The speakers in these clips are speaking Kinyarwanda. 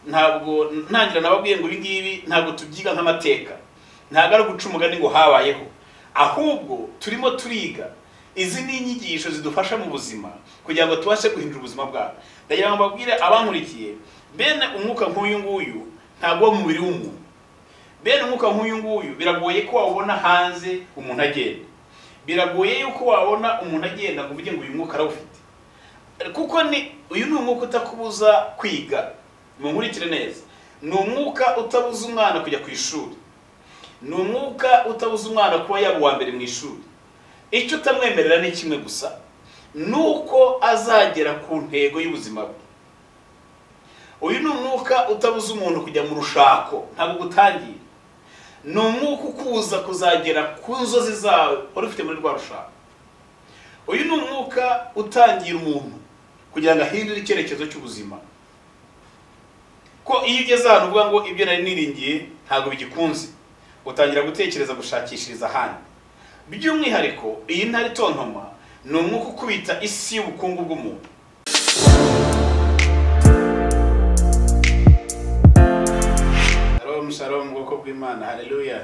ntabwo ntangira nababwiye ngo ibi ngibi ntabwo tubyiga nk'amateka ntabwo ari uguca umugani ngo habayeho ahubwo turimo turiga izi ni inyigisho zidufasha mu buzima kugira ngo tubashe guhindura ubuzima bwabo ndagira ngo mbabwire abankurikiye bene umwuka nk'uyu nguyu ntabwo wo mu mubiri w'umuntu bene umwuka nk'uyu nguyu biragoye ko wawubona hanze umuntu agenda biragoye yuko wabona umuntu agenda ngo uvuge ngo uyu mwuka arawufite kuko ni uyu ni umwuka utakubuza kwiga munkurikire neza ni umwuka utabuza umwana kujya ku ishuri ni umwuka utabuza umwana kuba yaba uwa mbere mu ishuri icyo utamwemerera ni kimwe gusa ni uko azagera ku ntego y'ubuzima bwe uyu ni umwuka utabuza umuntu kujya mu rushako ntabwo gutangira ni umwuka ukubuza kuzagera ku nzozi zawe wari ufite muri rwa rushako uyu ni umwuka utangira umuntu kugira ngo ahindure icyerekezo cy'ubuzima ko iyo ugeze ahantu uvuga ngo ibyo nari niringiye ntabwo bigikunze utangira gutekereza gushakishiriza ahandi by'umwihariko iyi ntare itontoma ni umwuka ukubita isi y'ubukungu bw'umuntu shalom shalom mu bwoko bw'imana haleluya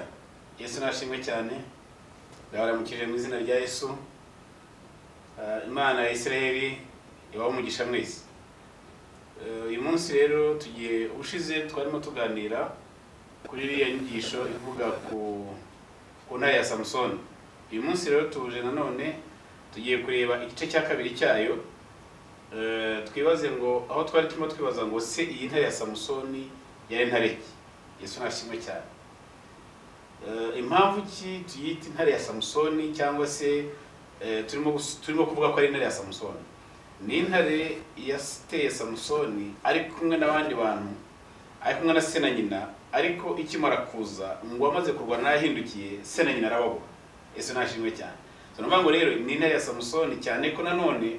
yesu nashimwe cyane ndabaramukije mu izina rya yesu Ah, imana ya israheli ibaha umugisha mwese Eh, uyu munsi rero tugiye ushize twarimo tuganira kuri iriya nyigisho ivuga ku ku ntare ya samusoni uyu munsi rero tuje nanone tugiye kureba igice cya kabiri cyayo Eh, twibaze ngo aho twari turimo twibaza ngo se iyi ntare ya samusoni yari intare ki yesu nashimwe cyane Eh, impamvu ki tuyita intare ya samusoni cyangwa se eh, turimo gus- turimo kuvuga ko ari intare ya samusoni ni intare yateye samusoni ari kumwe n'abandi bantu ari kumwe na se na nyina ariko ikimara kuza ngo amaze kurwana yahindukiye se na nyina arababura ese nashimwe cyane tunavuga ngo rero ni intare ya samusoni cyane ko nanone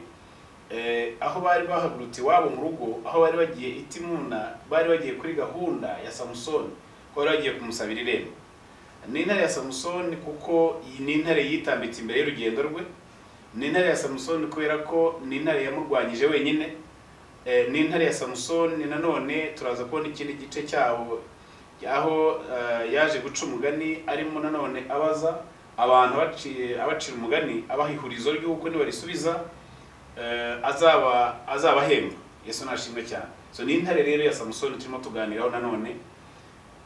eh, aho bari bahagurutse iwabo mu rugo aho bari bagiye itimuna bari bagiye kuri gahunda ya samusoni ko bari bagiye kumusabira irembo ni intare ya samusoni kuko iyi ni intare yitambitse imbere y'urugendo rwe ni intare ya samusoni kubera ko ni intare yamurwanyije wenyine Eh, ni intare ya samusoni nanone turaza kubona ikindi gice cyaho aho eh, yaje guca umugani arimo nanone abaza abantu abaciye- abacira umugani abaha ihurizo ry'uko nibarisubiza eh, azaba azabahemba yesu nashimwe cyane so ni intare rero ya samusoni turimo tuganiraho nanone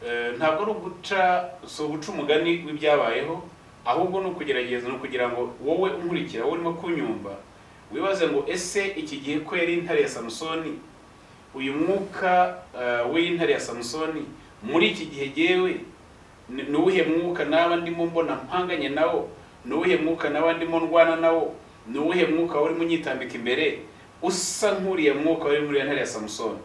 Eh, ntabwo ari uguca si uguca umugani w'ibyabayeho ahubwo ni ukugerageza ni ukugira ngo wowe unkurikira wowe urimo kunyumva wibaze ngo ese iki gihe ko yari intare ya samusoni uyu mwuka eh, w'intare ya samusoni muri iki gihe yewe ni ni uwuhe mwuka naba ndimo mbona mpanganye nawo ni uwuhe mwuka naba ndimo ndwana nawo ni uwuhe mwuka urimo unyitambika imbere usa nk'uriya mwuka wari muri iyo ntare ya samusoni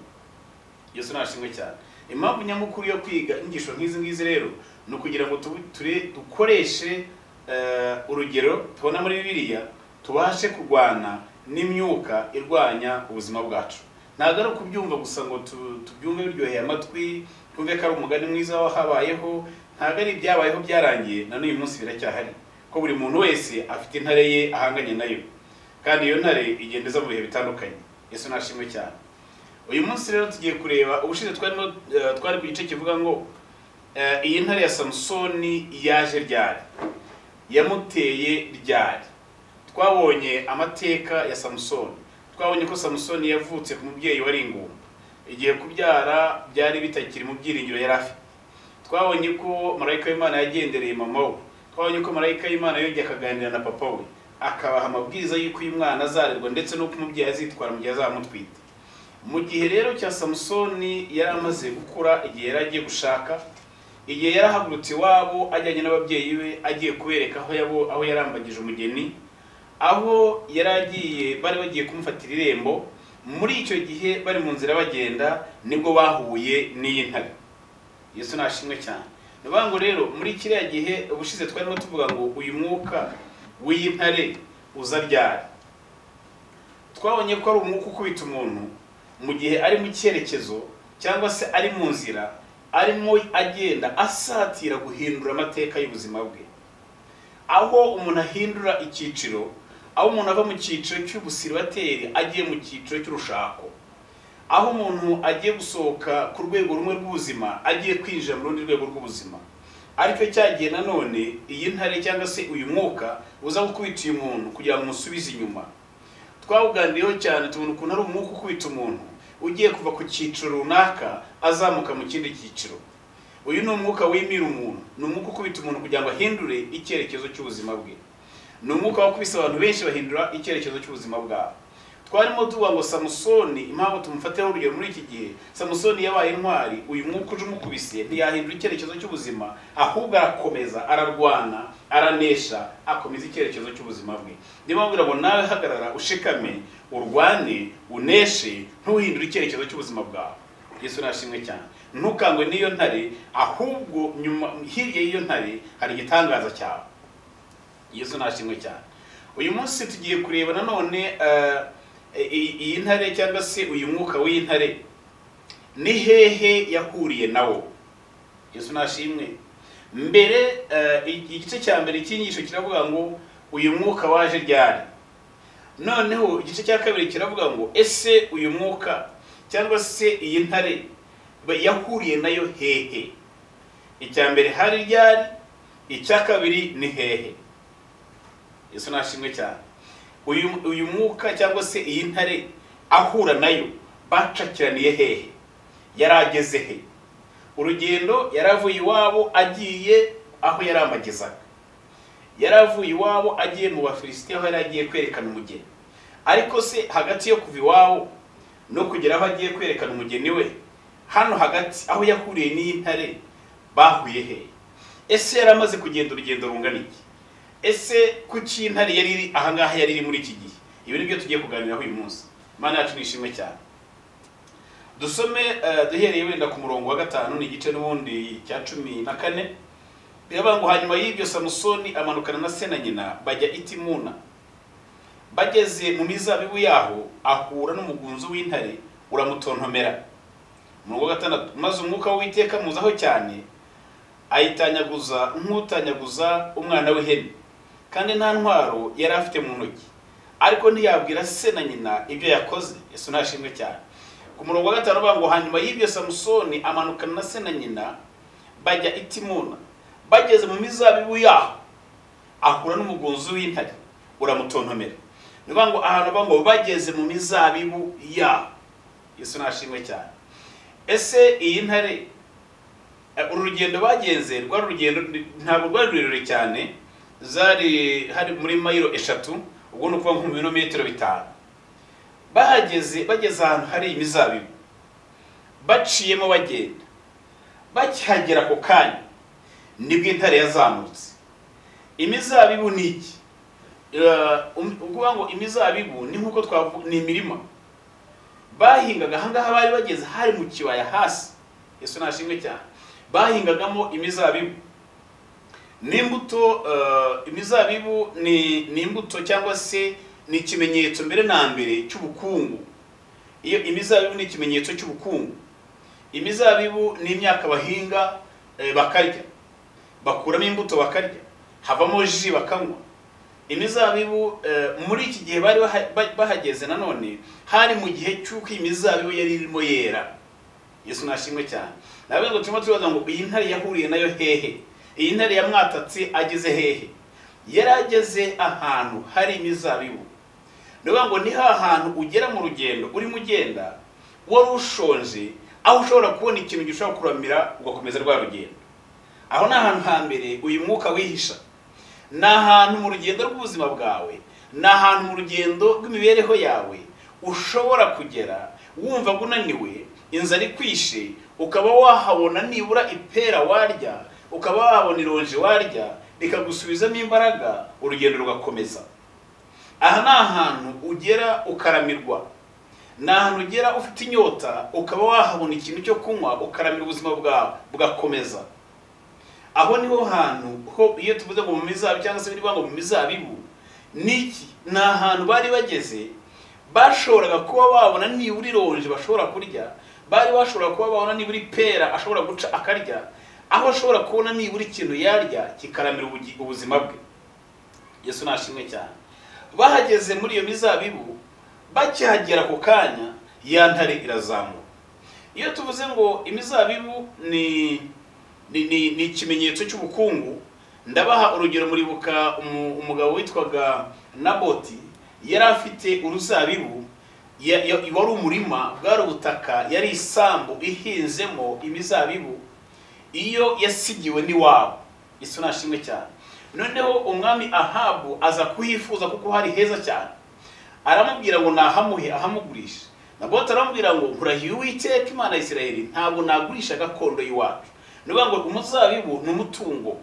yesu nashimwe cyane impamvu nyamukuru yo kwiga inyigisho nk'izi ngizi rero ni ukugira ngo tubu- ture- dukoreshe eh, urugero tubona muri bibiliya tubashe kurwana n'imyuka irwanya ubuzima bwacu ntabwo ari ukubyumva gusa ngo tu- tubyumve biryoheye amatwi twumve ko ari umugani mwiza wahabayeho ntabwo ari ibyabayeho byarangiye na n'uyu munsi biracyahari ko buri muntu wese afite intare ye ahanganye nayo kandi iyo ntare igenda iza mu bihe bitandukanye yesu nashimwe cyane uyu munsi rero tugiye kureba ubushize twarimo eh, twari ku gice kivuga ngo eh, iyi ntare ya samusoni yaje ryari yamuteye ryari twabonye amateka ya samusoni twabonye ko samusoni yavutse ku mubyeyi wari ingumba igihe kubyara byari bitakiri mu byiringiro yari afite twabonye ko marayika w'imana yagendereye mama we twabonye ko marayika w'imana yongeye akaganira na papa we akabaha amabwiriza y'uko uyu mwana azarerwa ndetse n'uko umubyeyi azitwara mu gihe azamutwite mu gihe rero cya samusoni yari amaze gukura igihe yari agiye gushaka igihe yarahagurutse iwabo ajyanye n'ababyeyi be agiye kubereka aho yabo aho yarambagije umugeni aho yari agiye bari bagiye kumufatira irembo muri icyo gihe bari mu nzira bagenda nibwo bahuye n'iyi ntare yesu nashimwe cyane ni ukuvuga ngo rero muri kiriya gihe ubushize twarimo tuvuga ngo uyu mwuka w'iyi ntare uza ryari twabonye ko ari umwuka ukubita umuntu mu gihe ari mu cyerekezo cyangwa se ari mu nzira arimo agenda asatira guhindura amateka y'ubuzima bwe aho umuntu ahindura icyiciro aho umuntu ava mu cyiciro cy'ubusirubateri agiye mu cyiciro cy'urushako aho umuntu agiye gusohoka ku rwego rumwe rw'ubuzima agiye kwinjira mu rundi rwego rw'ubuzima ariko cyagiye nanone iyi ntare cyangwa se uyu mwuka uza gukubita uyu muntu kugira ngo umusubize inyuma twawuganiriyeho cyane tubona ukuntu ari umwuka ukubita umuntu ugiye kuva ku cyiciro runaka azamuka mu kindi cyiciro uyu ni umwuka wimira umuntu ni umwuka ukubita umuntu kugira ngo ahindure icyerekezo cy'ubuzima bwe ni umwuka wakubise abantu benshi bahindura icyerekezo cy'ubuzima bwabo twarimo tuvuga ngo samusoni impamvu tumufataho urugero muri iki gihe samusoni yabaye intwari uyu mwuka uje umukubise ntiyahindura icyerekezo cy'ubuzima ahubwo arakomeza ararwana aranesha akomeza icyerekezo cy'ubuzima bwe niyo mpamvu ngo nawe hagarara ushikame urwane uneshe ntuhindure icyerekezo cy'ubuzima bwawe yesu nashimwe cyane ntukangwe n'iyo ntare ahubwo nyuma hirya y'iyo ntare hari igitangaza cyawe yesu nashimwe cyane uyu munsi tugiye kureba nanone eh, i- iyi ntare cyangwa se uyu mwuka w'intare ni hehe yahuriye nawo yesu nashimwe mbere eh, i- igice cya mbere cy'inyigisho kiravuga ngo uyu mwuka waje ryari noneho igice cya kabiri kiravuga ngo ese uyu mwuka cyangwa se iyi ntare ba- yahuriye nayo hehe icya mbere hari ryari icya kabiri ni hehe yesu nashimwe cyane uyu uyu mwuka cyangwa se iyi ntare ahura nayo bacakiraniye hehe yari ageze he urugendo yari avuye iwabo agiye aho yari amagezaga yari avuye iwabo agiye mu bafilisiti aho yari agiye kwerekana umugeni ariko se hagati yo kuva iwabo no kugera aho agiye kwerekana umugeni we hano hagati aho yahuriye n'iyi ntare bahuye hehe ese yari amaze kugenda urugendo rungana iki ese kuki intare yari iri ahangaha yari iri muri iki gihe ibi nibyo tugiye kuganiraho uyu munsi imana yacu ni ishimwe cyane dusome eh, duhereye wenda ku murongo wa gatanu ni igice n'ubundi cya cumi na kane biravuga ngo hanyuma y'ibyo samusoni amanukana na se na nyina bajya itimuna bageze mu mizabibu yaho ahura n'umugunzo w'intare uramutontomera umurongo wa gatandatu maze umwuka w'uwiteka muzaho cyane ayitanyaguza nk'utanyaguza umwana w'ihene kandi nta ntwaro yari afite mu ntoki ariko ntiyabwira se na nyina ibyo yakoze yesu ntashimwe cyane ku murongo wa gatanu bavuga ngo hanyuma y'ibyo samusoni amanukana na se na nyina bajya itimuna bageze mu mizabibu yaho ahura n'umugunzi w'intare uramutontomera ni ukuvuga ngo ahantu bavuga ngo bageze mu mizabibu yaho yesu ntashimwe cyane ese iyi ntare Eh, uru rugendo bagenze rwari urugendo ntabwo rwari rurerure cyane zari hari muri mayiro eshatu ubwo ni ukuvuga nko mu birometero bitanu bahageze bageze ahantu hari imizabibu baciyemo bagenda bakihagera ako kanya nibwo intare yazamutse imizabibu ni iki Eh, um- ukuvuga ngo imizabibu ni nk'uko twavuga ni imirima bahingaga ahangaha bari bageze hari mu kibaya hasi yesu nashimwe cyane bahingagamo imizabibu n'imbuto eh, imizabibu ni ni imbuto cyangwa se ni ikimenyetso mbere na mbere cy'ubukungu iyo imizabibu ni ikimenyetso cy'ubukungu imizabibu ni imyaka bahinga eh, bakarya bakuramo imbuto bakarya havamo ji bakanywa imizabibu eh, muri iki gihe bari baha- ba- bahageze nanone hari mu gihe cy'uko iyi mizabibu yari irimo yera yesu nashimwe cyane nawe ngo turimo turibaza ngo iyi ntare yahuriye nayo hehe iyi ntare yamwatatse ageze hehe yari ageze ahantu hari imizabibu ni ukuvuga ngo ni ha hantu ugera mu rugendo urimo ugenda wari ushonje aho ushobora kubona ikintu gishobora kuramira ugakomeza rwa rugendo aho ni ahantu hambere uyu mwuka wihisha ni ahantu mu rugendo rw'ubuzima bwawe ni ahantu mu rugendo rw'imibereho yawe ushobora kugera wumva ngo unaniwe inzara ikwishe ukaba wahabona nibura ipera warya ukaba wahabona ironji warya rikagusubizamo imbaraga urugendo rugakomeza aha ni ahantu ugera ukaramirwa ni ahantu ugera ufite inyota ukaba wahabona ikintu cyo kunywa ukaramira ubuzima bwawe bugakomeza aho niho hantu ho iyo tuvuze ngo mu mizabibu cyangwa se birivuga ngo mu mizabibu niki ni ahantu bari bageze bashoboraga kuba babona nibura ironji bashobora kurya bari bashobora kuba babona nibura ipera ashobora guca akarya aho ashobora kubona nibura ikintu yarya kikaramira ubugi- ubuzima bwe yesu nashimwe cyane bahageze muri iyo mizabibu bakihagera ako kanya ya ntare irazamuka iyo tuvuze ngo imizabibu ni ni ni ni ikimenyetso cy'ubukungu ndabaha urugero muribuka umu- umugabo witwaga naboti yari afite uruzabibu ya- ya- wari umurima bwari ubutaka yari isambu ihinzemo imizabibu iyo yasigiwe n'iwabo isi nashimwe cyane noneho umwami ahabu aza kuhifuza kuko hari heza cyane aramubwira ngo nahamuhe ahamugurisha naboti aramubwira ngo nkurahiye uwiteka imana ya isirayeli ntabwo nagurisha gakondo y'iwacu ni ukuvuga ngo umuzabibu ni umutungo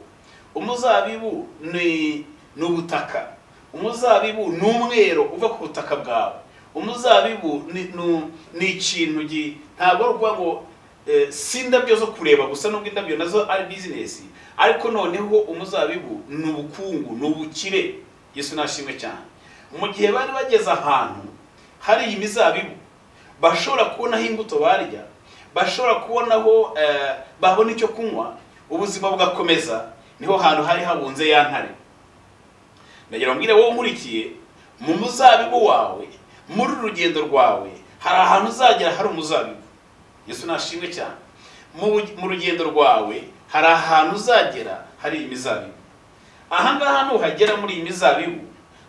umuzabibu ni ni ubutaka umuzabibu ni umwero uva ku butaka bwawe umuzabibu ni nu- ni ikintu gi- ntabwo ari ukuvuga ngo eh, si indabyo zo kureba gusa nubwo indabyo nazo ari bizinesi ariko noneho umuzabibu ni ubukungu ni ubukire yesu nashimwe cyane mu gihe bari bageze ahantu hari iyi mizabibu bashobora kubonaho imbuto barya bashobora kubonaho eh, babona icyo kunywa ubuzima bugakomeza niho hantu hari habunze ya ntare ndagira mbwire wowe nkurikiye mu muzabibu wawe muri uru rugendo rwawe hari ahantu uzagera hari umuzabibu yesu nashimwe cyane mu bu- mu rugendo rwawe hari ahantu uzagera hari imizabibu ahangaha nuhagera muri iyi mizabibu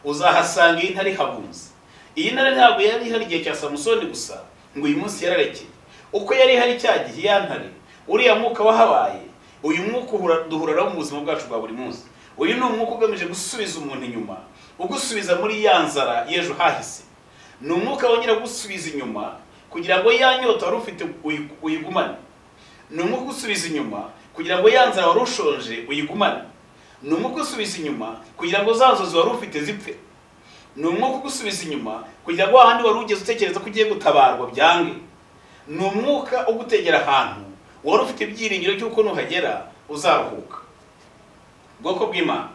uzahasanga iyi ntare ihabunze iyi ntare ntabwo yari ihari igihe cya samusoni gusa ngo uyu munsi yararekeye uko yari ihari cya gihe ya ntare uriya mwuka wahabaye uyu mwuka uhura- duhura nawo mu buzima bwacu bwa buri munsi uyu ni umwuka ugamije gusubiza umuntu inyuma ugusubiza muri ya nzara y'ejo hahise ni umwuka wongera gusubiza inyuma kugira ngo ya nyota wari ufite uyi- uyigumane ni umwuka ugusubiza inyuma kugira ngo ya nzara wari ushonje uyigumane ni umwuka ugusubiza inyuma kugira ngo za nzozi wari ufite zipfe ni umwuka ugusubiza inyuma kugira ngo wahandi wari ugeze utekereza ko ugiye gutabarwa byange ni umwuka ugutegera ahantu wari ufite ibyiringiro cy'uko nuhagera uzaruhuka ubwoko bw'imana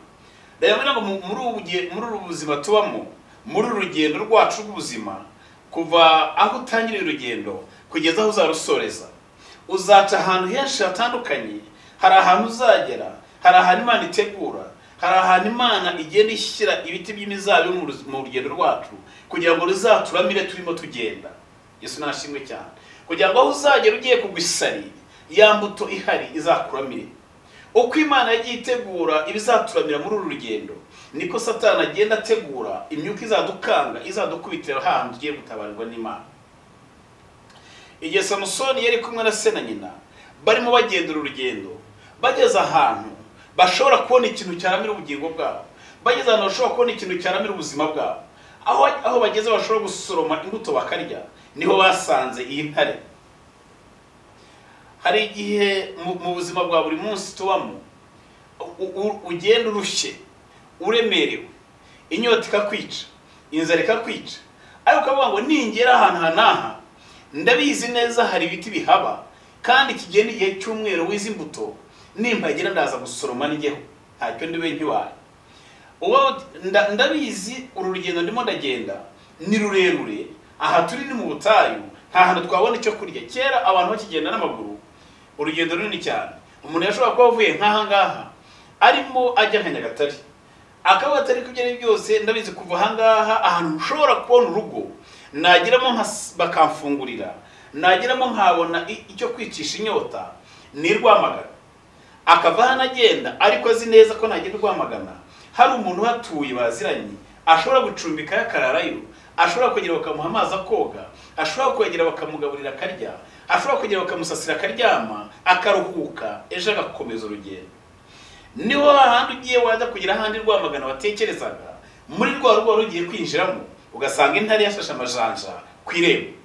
reba mbona ngo mu- muri ubu buge- muri ubu buzima tubamo muri uru rugendo rwacu rw'ubuzima kuva aho utangirira urugendo kugeza aho uzarusoreza uzaca ahantu henshi hatandukanye hari ahantu uzagera hari ahantu imana itegura hari ahantu imana igenda ishyira ibiti by'imizabibu mu ruz- mu rugendo rwacu kugira ngo ruzaturamire turimo tugenda yesu nashimwe cyane kugira ngo aho uzagera ugiye kugwa isari ya mbuto ihari izakuramire uko imana yagiye itegura ibizaturamira muri uru rugendo niko satani agenda ategura imyuka izadukanga izadukubitira ahantu ugiye gutabarwa n'imana igihe samusoni yari kumwe na se na nyina barimo bagenda uru rugendo bageze ahantu bashobora kubona ikintu cyaramira ubugingo bwabo bageze ahantu bashobora kubona ikintu cyaramira ubuzima bwabo aho, aho bageze bashobora gusoroma imbuto bakarya niho basanze iyi ntare hari igihe mu mu buzima bwa buri munsi tubamo u- u- ugenda urushye uremerewe inyota ikakwica inzara ikakwica ariko ukavuga ngo ningera ahantu aha n'aha ndabizi neza hari ibiti bihaba kandi kigenda igihe cy'umweru wize imbuto nimpagera ndaza gusoroma njyeho ntacyo ndiwe ntiwaye uwo nda- ndabizi uru rugendo ndimo ndagenda ni rurerure aha turi ni mu butayu nta hantu twabona icyo kurya kera abantu bakigenda n'amaguru urugendo runini cyane umuntu yashobora kuba avuye nk'aha ngaha arimo ajya nka nyagatare akaba atari ibyo ari byo byose ndabizi kuva aha ngaha ahantu ushobora kubona urugo nageramo nka s- bakamfungurira nageramo nkabona i- icyo kwicisha inyota ni rwamagana akava hano agenda ariko azi neza ko ntagenda rwamagana hari umuntu uhatuye baziranye ashobora gucumbika yakararayo ashobora kwegera bakamuha amazi akoga ashobora kwegera bakamugaburira akarya ashobora kwegera bakamusasira akaryama akaruhuka ejo agakomeza urugendo niho hahandi ugiye wajya kugira ahandi rwamagana watekerezaga muri rwa rugo wari ugiye kwinjiramo ugasanga intare yashashe amajanja ku irembo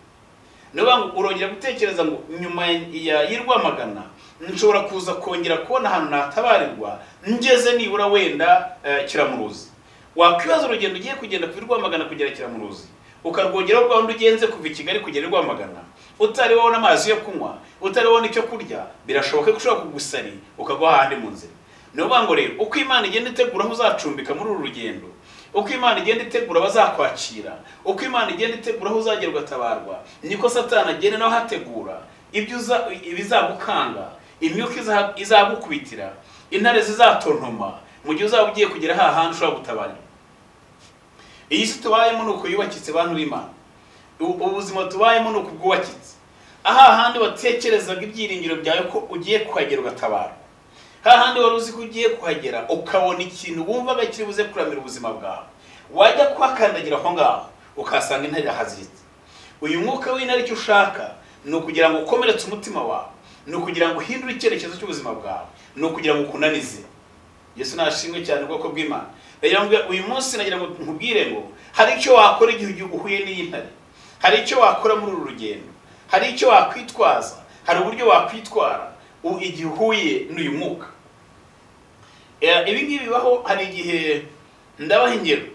niyo mpamvu urongera gutekereza ngo nyuma ya y'i Rwamagana nshobora kuza kongera kubona ahantu natabarirwa ngeze nibura wenda eh, kiramuruzi wakwibaza urugendo ugiye kugenda kuva i Rwamagana kugera kiramuruzi ukarwongeraho rwanda ugenze kuva i Kigali kugera i Rwamagana utari wabona amazi yo kunywa utari wabona icyo kurya birashoboka ko ushobora kugusari ukagwa ahandi mu nzira niyo mpamvu rero uko imana igenda itegura aho uzacumbika muri uru rugendo uko imana igenda itegura abazakwakira uko imana igenda itegura aho uzagera ugatabarwa niko satani agenda nawe ahategura ibyo uza- ibizagukanga imyuka iza- izagukubitira intare zizatontoma mu gihe uzaba ugiye kugera ha hantu ushobora gutabarira iyi si tubayemo ni uko yubakitse bantu b'imana ubu- ubuzima tubayemo ni ukubwubakitse aha handi watekerezaga ibyiringiro byawe ko ugiye kuhagera ugatabara hahandi wari uzi ko ugiye kuhagera ukabona ikintu wumvaga kiri buze kuramira ubuzima bwawe wajya kuhakandagira aho ngaho ukahasanga intare irahaziritse uyu mwuka w'intare icyo ushaka ni ukugira ngo ukomeretse umutima wawe ni ukugira ngo uhindure icyerekezo cy'ubuzima bwawe ni ukugira ngo ukunanize yesu nashimwe cyane ubwoko bw'imana rero mbwa- uyu munsi nagira ngo nkubwire ngo hari icyo wakora igihe ugi- uhuye n'iyi ntare hari icyo wakora muri uru rugendo hari icyo wakwitwaza hari uburyo wakwitwara u- igihe uhuye n'uyu mwuka Eh, ibi ngibi bibaho hari igihe ndabaha ingero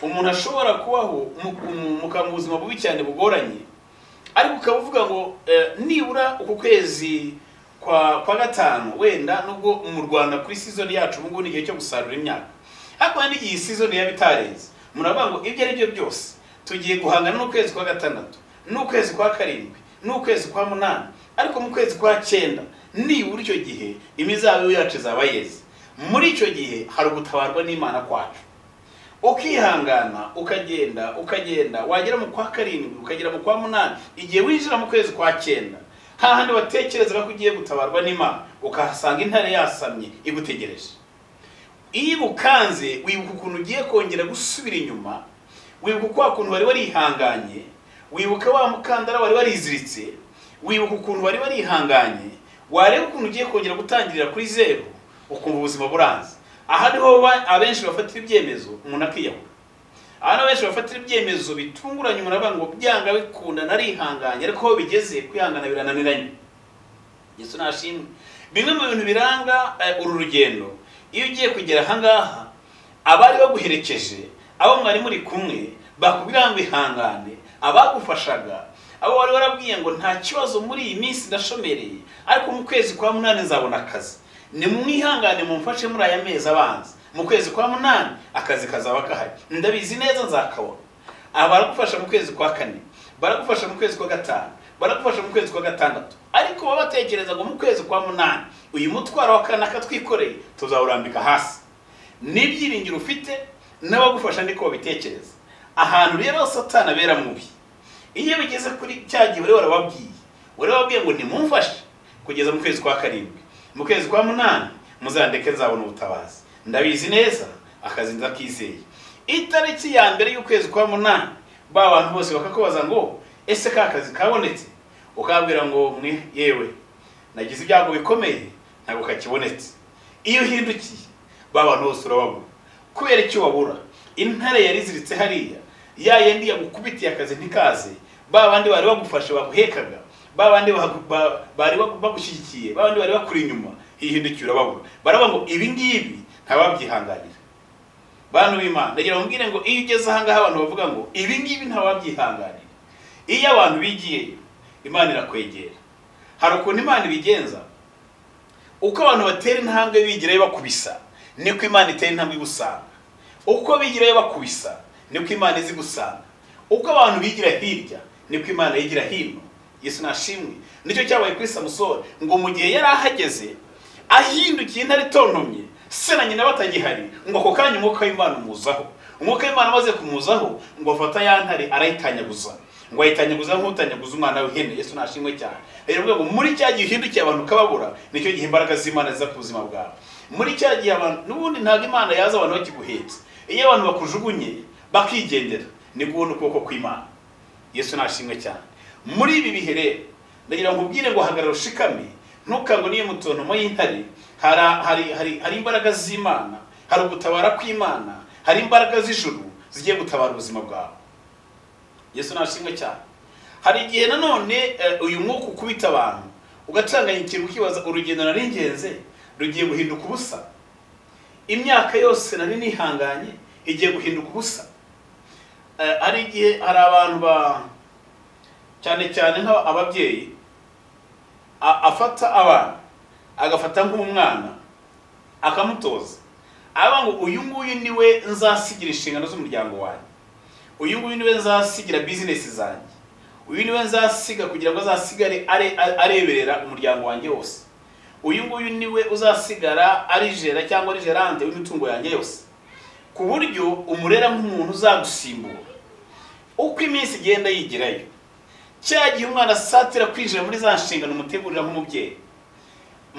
umuntu ashobora kubaho mu- mu- muka- mu buzima bubi cyane bugoranye ariko ukaba uvuga ngo eh, nibura uku kwezi kwa kwa gatanu wenda nubwo mu rwanda kuri sizoni yacu ubu ngubu ni igihe cyo gusarura imyaka ariko hari n'igihe sizoni yaba itarenze umuntu aravuga ngo ibyo ari byo byose tugiye guhangana n'ukwezi kwa gatandatu n'ukwezi kwa karindwi n'ukwezi kwa munani ariko mu kwezi kwa cyenda nibura icyo gihe imizabibu yacu izaba yeze muri icyo gihe hari ugutabarwa n'imana kwacu ukihangana ukagenda ukagenda wagera mu kwa karindwi ukagera mu kwa munani igihe winjira mu kwezi kwa cyenda hahandi watekerezaga ko ugiye gutabarwa n'imana ukahasanga intare yasamye igutegereje iyo bukanze wibuka ukuntu ugiye kongera gusubira inyuma wibuka kwa kuntu wari warihanganye wibuka wa mukandara wari wariziritse wibuka ukuntu wari warihanganye wareba ukuntu ugiye kongera gutangirira kuri zeru ukumva ubuzima buranze aha niho ba- abenshi bafatira ibyemezo umuntu akiyahura aha niho abenshi bafatira ibyemezo bitunguranye umuntu avuga ngo byanga bikunda narihanganye ariko aho bigeze kwihangana birananiranye yesu nashimwe bimwe mu bintu biranga eh, uru rugendo iyo ugiye kugera ahangaha abari baguherekeje abo mwari muri kumwe bakubwira ngo ihangane abagufashaga abo wari warabwiye ngo nta kibazo muri iyi minsi ndashomereye ariko mu kwezi kwa munani nzabona akazi nimwihangane mumfashe muri aya mezi abanza mu kwezi kwa munani akazi kazaba gahari ndabizi neza nzakabona aha baragufasha mu kwezi kwa kane baragufasha mu kwezi kwa gatanu baragufasha mu kwezi kwa gatandatu ariko baba batekereza ngo mu kwezi kwa munani uyu mutwaro wa kane akatwikoreye tuzawurambika hasi n'ibyiringiro ufite n'abagufasha ndiko babitekereza ahantu rero satani abera mubi iyo bigeze kuri cya gihe wari warababwiye wari wababwiye ngo nimumfashe kugeza mu kwezi kwa karindwi mu kwezi kwa munani muzandeke nzabona ubutabazi ndabizi neza akazi ndakizeye itariki ya mbere y'ukwezi kwa munani ba bantu bose bakakubaza ngo ese ka kazi kabonetse ukabwira ngo mwe yewe nagize ibyago bikomeye ntabwo kakibonetse iyo uhindukiye ba bantu bose urababura kubera icyo wabura intare yari iziritse hariya ya yindi yagukubitiye akazi ntikaze ba bandi bari bagufashe baguhekaga ba bandi bagu- ba- bari bagu- bagushyigikiye ba bandi bari bakuri inyuma hihindukira urababura baravuga ngo ibi ngibi ntababyihanganira bantu b'imana ndagira ngo mbwire ngo iyo ugeze ahangaha abantu bavuga ngo ibi ngibi ntababyihanganira iyo abantu bigiyeyo imana irakwegera hari ukuntu imana ibigenza uko abantu batera intambwe bigirayo bakubisa niko imana itera intambwe igusanga uko bigirayo bakubisa niko imana izi gusanga uko abantu bigira hirya niko imana yigira hino yesu nashimwe nicyo cyabaye kuri samusoni ngo mu gihe yari ahageze ahindukiye intare itontomye se na nyina batagihari ngo ako kanya umwuka w'imana umuzaho umwuka w'imana amaze kumuzaho ngo afata ya ntare arayitanyaguza ngo ayitanyaguza nk'utanyaguza umwana w'ihene yesu nashimwe cyane rero bivuga ngo muri cya gihe uhindukiye abantu ukababura nicyo gihe imbaraga z'imana ziza ku buzima bwawe muri cya gihe abantu n'ubundi ntabwo imana yaza abantu bakiguhetse iyo abantu bakujugunye bakigendera ni guhuna ukuboko kw'imana yesu nashimwe cyane muri ibi bihe rero ndagira ngo ubwire ngo hagarara ushikame ntukango n'iyo mu ntomo y'intare hari, hari, hari, hari imbaraga z'imana hari ugutabara kw'imana hari imbaraga z'ijuru zigiye gutabara ubuzima bwawe yesu nashimwe cyane hari igihe nanone eh, uyu mwuka ukubita abantu ugatanganya ikintu ukibaza urugendo nari ngenze rugiye guhinduka ubusa imyaka yose nari nihanganye igiye guhinduka ubusa Eh, hari igihe hari abantu ba cyane cyane nka ababyeyi a- afata abana agafata nk'umwana akamutoza aba ngo uyu nguyu niwe nzasigira inshingano z'umuryango wanjye uyu nguyu niwe nzasigira bizinesi zanjye uyu niwe nzasiga kugira ngo azasigare are- a- areberera umuryango wanjye wose uyu nguyu niwe uzasigara arijera cyangwa arijerande w'imitungo yanjye yose ku buryo umurera nk'umuntu uzagusimbura uko iminsi igenda yigirayo cya gihe umwana asatira kwinjira muri za nshingano umutegurira nk'umubyeyi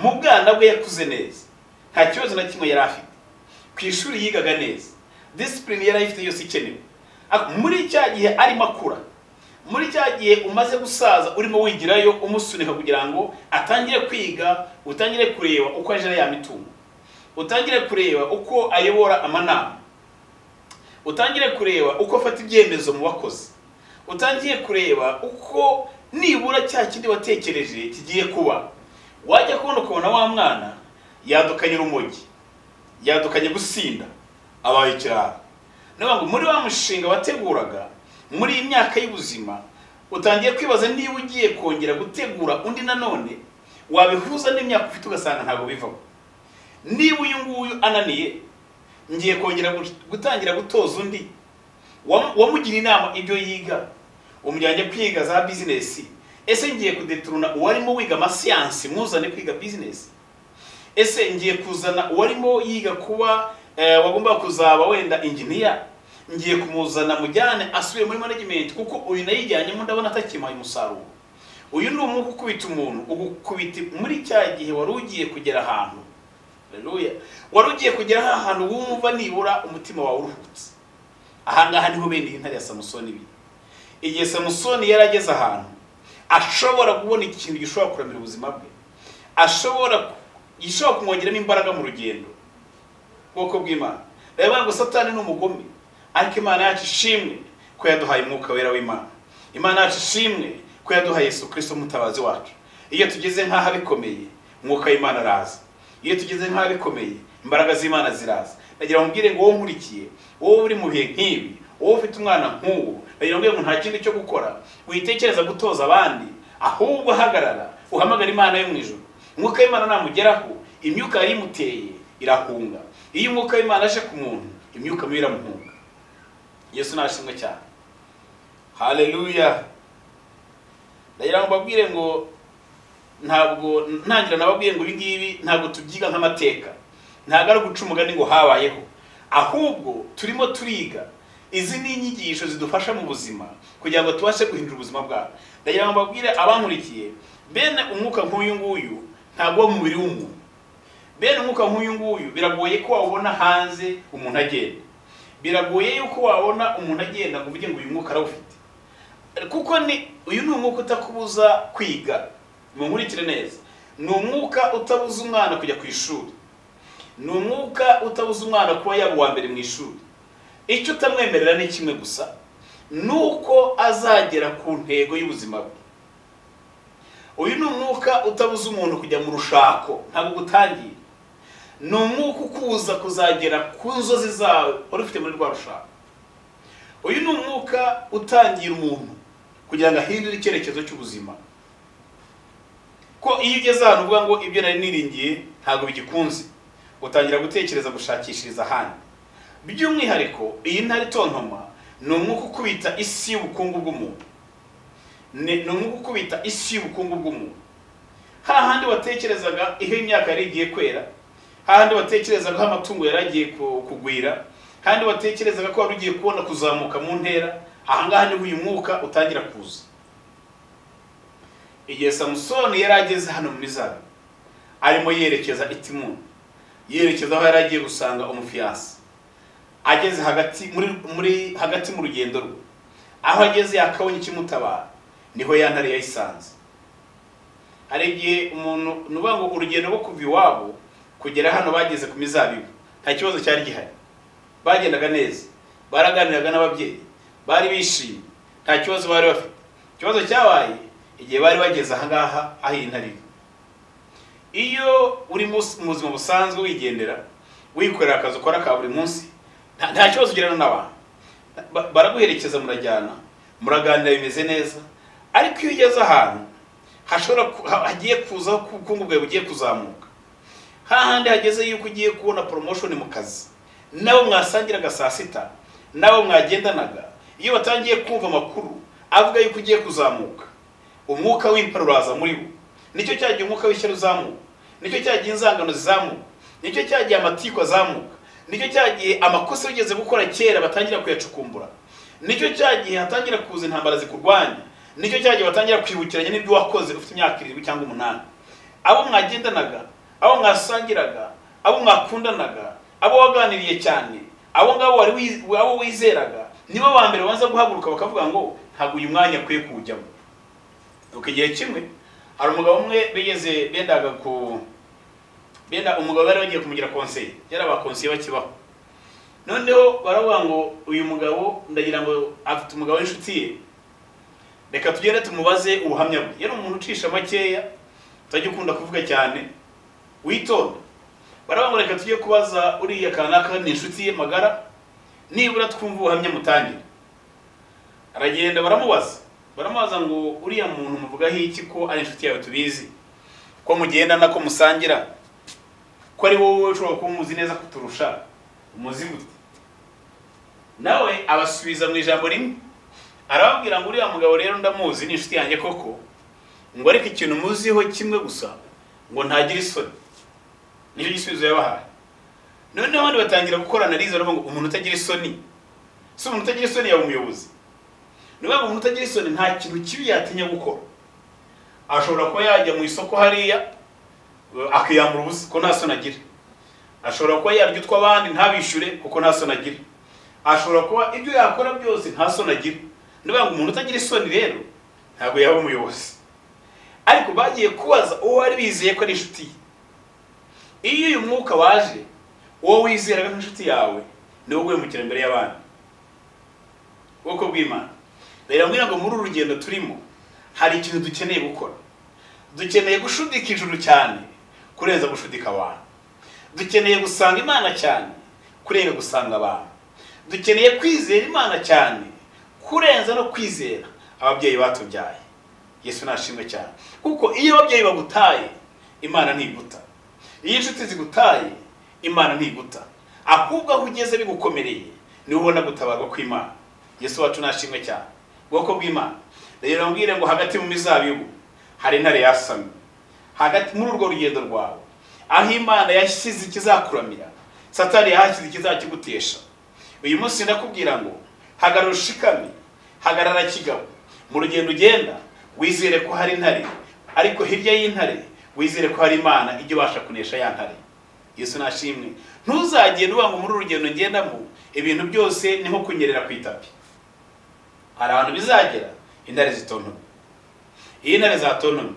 mu bwana bwe yakuze neza nta kibazo na kimwe yari afite ku ishuri yigaga neza disipurine yari ayifite yose ikenewe Ariko muri cya gihe arimo akura muri cya gihe umaze gusaza urimo wigirayo umusunika kugira ngo atangire kwiga utangire kureba uko ajena ya mitungo utangire kureba uko ayobora amanama utangire kureba uko afata ibyemezo mu bakozi utangiye kureba uko nibura cya kindi watekereje kigiye kuba wajya kubona ukabona wa mwana yadukanye urumogi yadukanye gusinda abaye ikirara niyo mpamvu muri wa mushinga wateguraga muri iyi myaka y'ubuzima utangiye kwibaza niba ugiye kongera gutegura undi nanone wabihuza n'imyaka ufite ugasanga ntabwo bivamo niba uyu nguyu ananiye ngiye kongera gu- gutangira gutoza undi Wamu- wamugira inama ibyo yiga umujyanye kwiga za bizinesi ese ngiye kudeturuna uwarimo wiga amasiyansi mwuzane kwiga bizinesi ese ngiye kuzana uwarimo yiga kuba eh, wagomba kuzaba wenda inginiya ngiye kumuzana mujyane asubiye muri management kuko uyu nayijyanyemo ndabona atakimpaye umusaruro uyu ni umwuka ukubita umuntu ugukubita muri cya gihe wari ugiye kugera ahantu Haleluya. wari ugiye kugera ahantu wumva nibura umutima wawe uruhutse ahangaha niho bene iyi ntare ya samusoni biri igihe samusoni yari ageze ahantu ashobora kubona ikintu gishobora kuramira ubuzima bwe ashobora gishobora kumwongeramo imbaraga mu rugendo ubwoko bw'imana reba ngo satani ni umugome ariko imana yacu ishimwe ko yaduhaye umwuka wera w'imana imana yacu ishimwe ko yaduhaye yesu kirisito mutabazi wacu iyo tugeze nk'aho bikomeye umwuka w'imana araza iyo tugeze nk'aho bikomeye imbaraga z'imana ziraza nagira ngo mbwire ngo wowe nkurikiye wowe uri mu bihe nk'ibi wowe ufite umwana nk'uwo nagira ngo mbwire ngo nta kindi cyo gukora witekereza gutoza abandi ahubwo hagarara uhamagara imana yo mu ijoro umwuka w'imana namugeraho imyuka yari imuteye irahunga iyo umwuka w'imana aje ku muntu imyuka mibi iramuhunga yesu nashimwe cyane haleluya ndagira ngo mbabwire ngo ntabwo ntangira nababwiye ngo ibi ngibi ntabwo tubyiga nk'amateka ntabwo ari uguca umugani ngo habayeho ahubwo turimo turiga izi ni inyigisho zidufasha mu buzima kugira ngo tubashe guhindura ubuzima bwacu ndagira ngo mbabwire abankurikiye bene umwuka nk'uyu nguyu ntabwo uba mu mubiri w'umuntu bene umwuka nk'uyu nguyu biragoye ko wawubona hanze umuntu agenda biragoye yuko wabona umuntu agenda ngo uvuge ngo uyu mwuka arawufite kuko ni uyu ni umwuka utakubuza kwiga munkurikire neza ni umwuka utabuza umwana kujya ku ishuri ni umwuka utabuza umwana kuba yaba uwa mbere mu ishuri icyo utamwemerera ni kimwe gusa ni uko azagera ku ntego y'ubuzima bwe uyu ni umwuka utabuza umuntu kujya mu rushako ntabwo gutangira ni umwuka ukubuza kuzagera ku nzozi zawe wari ufite muri rwa rushako uyu ni umwuka utangira umuntu kugira ngo ahindure icyerekezo cy'ubuzima ko iyo ugeze ahantu uvuga ngo ibyo nari niringiye ntabwo bigikunze utangira gutekereza gushakishiriza ahandi by'umwihariko iyi ntare itontoma ni umwuka ukubita isi y'ubukungu bw'umuntu Ni- ni umwuka ukubita isi y'ubukungu bw'umuntu hahandi watekerezaga iyo imyaka yari igiye kwera hahandi watekerezaga aho amatungo yari agiye ku- kugwira hahandi watekerezaga ko wari ugiye kubona kuzamuka mu ntera ahangaha niho uyu mwuka utangira kuza igihe samusoni yari ageze hano muri zabe arimo yerekeza itimuni yerekeza aho yari agiye gusanga umufiyanse ageze hagati muri, muri hagati mu rugendo rwe aho ageze yakabonye ikimutabara niho ya ntare yayisanze hari igihe umuntu ni ukuvuga ngo urugendo rwo kuva iwabo kugera hano bageze ku mizabibu nta kibazo cyari gihari bagendaga neza baraganiraga n'ababyeyi bari bishimye nta kibazo bari bafite ikibazo cyabaye igihe bari bageze ahangaha aho iyi ntare iri iyo uri mu mu buzima busanzwe wigendera wikorera akazi ukora ka buri munsi nta nta kibazo ugirana n'abantu Ba- baraguherekeza murajyana muraganira bimeze neza ariko iyo ugeze ahantu hashobora ku- ha- hagiye kuzaho ko ubukungu bwawe bugiye kuzamuka hahandi hageze yuko ugiye kubona promotion mu kazi nabo mwasangiraga saa sita nabo mwagendanaga iyo batangiye kumva amakuru avuga yuko ugiye kuzamuka umwuka w'imparuro uraza muri bo nicyo cyagiye umwuka w'ishyari uzamuka nicyo cyagiye inzangano zizamuka nicyo cyagiye amatiku azamuka nicyo cyagiye amakosa wigeze gukora kera batangira kuyacukumbura nicyo cya gihe hatangira kuza intambara zikurwanya nicyo cya gihe batangira kwibukiranya n'ibyo wakoze ufite imyaka irindwi cyangwa umunani abo mwagendanaga abo mwasangiraga abo mwakundanaga abo waganiriye cyane abo ngabo wari wiz- abo wizeraga nibo ba mbere baza guhaguruka bakavuga ngo ntabwo uyu mwanya akwiye kuwujyamo nuko igihe kimwe hari umugabo umwe bigeze bendaga ku benda umugabo bari bagiye kumugira konseye yari abakonseye bakibaho noneho baravuga ngo uyu mugabo ndagira ngo afite umugabo w'inshuti ye reka tugende tumubaze ubuhamya bwe yari umuntu ucisha makeya utajya ukunda kuvuga cyane witonda baravuga ngo reka tujye kubaza uriya kanaka ni inshuti ye magara nibura twumva ubuhamya mutangire aragenda baramubaza baramubaza ngo uriya muntu muvugaho iki ko ari inshuti yawe tubizi ko mugendana ko musangira ko ari wowe ushobora kuba umuzi neza kuturusha umuzi gute nawe abasubiza mu ijambo rimwe arababwira ngo uriya mugabo rero ndamuzi ni inshuti yanjye koko ngo ariko ikintu muziho kimwe gusa ngo ntagire isoni nicyo gisubizo yabahaye noneho abandi batangira gukora analize baravuga ngo umuntu utagira isoni si umuntu utagira isoni yaba umuyobozi ni ukuvuga ngo umuntu utagira isoni nta kintu kibi yatinya gukora ashobora kuba yajya mu isoko hariya akiyambura ubusa ko nta soni agira ashobora kuba yarya utw'abandi ntabishyure kuko nta soni agira ashobora kuba ibyo yakora byose nta soni agira ni ukuvuga ngo umuntu utagira isoni rero ntabwo yaba umuyobozi ariko bagiye kubaza uwo bari bizeye ko ari inshuti ye iyo uyu mwuka waje uwo wizeraga nk'inshuti yawe ni wowe wemukira imbere y'abandi ubwoko bw'imana rero mbwira ngo muri uru rugendo turimo hari ikintu dukeneye gukora dukeneye gushudika ijuru cyane kurenza gushudika abantu dukeneye gusanga imana cyane kurenga gusanga abantu dukeneye kwizera imana cyane kurenza no kwizera ababyeyi batubyaye yesu nashimwe cyane kuko iyo ababyeyi bagutaye imana ntiguta iyo inshuti zigutaye imana ntiguta ahubwo aho ugeze bigukomereye niwe ubona gutabarwa kw'imana yesu wacu nashimwe cyane ubwoko bw'imana rero mbwire ngo hagati mu mizabibu hari intare yasamye hagati muri urwo rugendo rwawe aho imana yashyize ikizakuramira satani yahashyize ikizakigutesha uyu munsi ndakubwira ngo hagarara ushikamye hagarara kigabo mu rugendo ugenda wizere ko hari intare ariko hirya y'intare wizere ko hari imana ijya ubasha kunesha ya ntare yesu nashimwe ntuzagende uvuga ngo muri uru rugendo ngendamo ibintu byose ni nko kunyerera ku itapi hari ahantu bizagera intare zitontomye iyo intare zatontomye